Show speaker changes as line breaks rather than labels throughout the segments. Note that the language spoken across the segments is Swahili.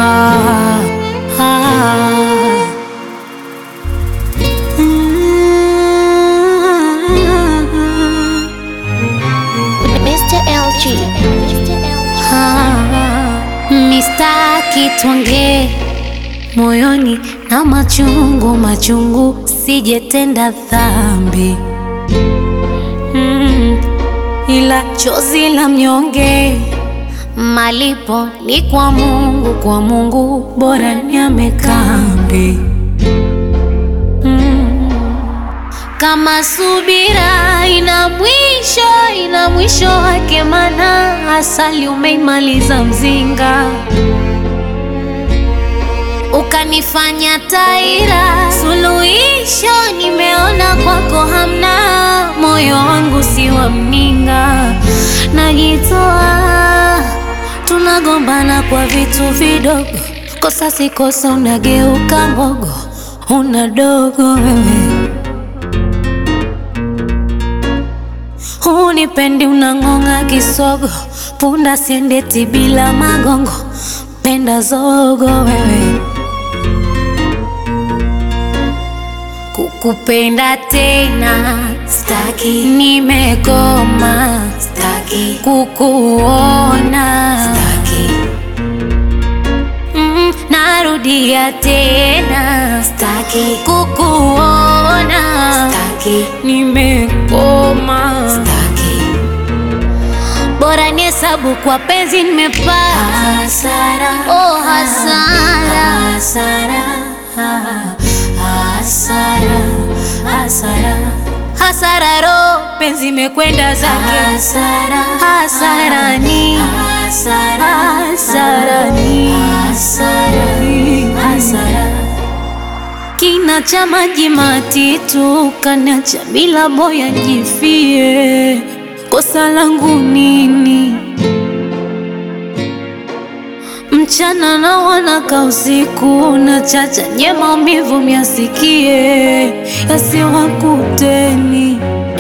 ah, ah. Mm.
Mr. LG.
Ah, mistaki tuongee moyoni na machungu machungu, sijetenda dhambi mm, ila chozi la mnyonge malipo ni kwa Mungu, kwa Mungu bora niame kambi mm. Kama subira ina mwisho, ina mwisho wake, mana asali umeimaliza mzinga, ukanifanya taira. Suluhisho nimeona kwako hamna, moyo wangu si wa mninga, najitoa. Tunagombana kwa vitu vidogo, kosa si kosa, unageuka mbogo, una dogo wewe Hunipendi, unang'ong'a kisogo, punda siendeti bila magongo, penda zogo wewe. Kukupenda tena staki, nimekoma staki, kukuona staki, mm, narudia tena staki, kukuona staki, nimekoma staki, bora ni hesabu kwa penzi nimepata hasara, oh hasara, hasara, hasara, hasara, hasara, ro penzi imekwenda zake hasara, hasara ni hasara, hasara ni hasara, hasara kina cha maji matitu kanacha bila boya jifie, kosa langu nini? Mchana na wanaka usiku na chacha nye maumivu myasikie yasiwakuteni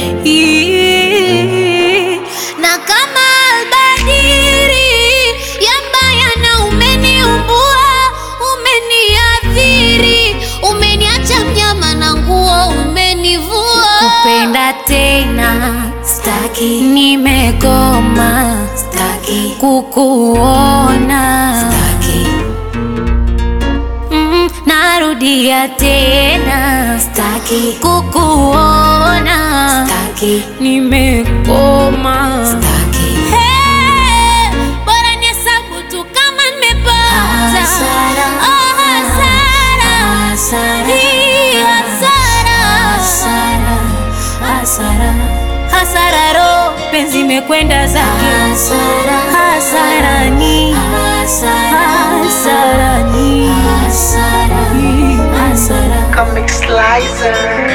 Ii. na kama albadiri yambaya na umeniumbua umeniadhiri umeniacha mnyama na nguo umenivua kupenda tena staki nimegoma staki kukuona staki mm, narudia tena staki kukuona staki nimegoma staki Hey, bora nihesabu tu kama nimepata
Hasara.
Oh, hasara. Hii hasara. Hasara, ro penzi imekwenda zake hasara ni hasara ni hasara
Comic Slicer.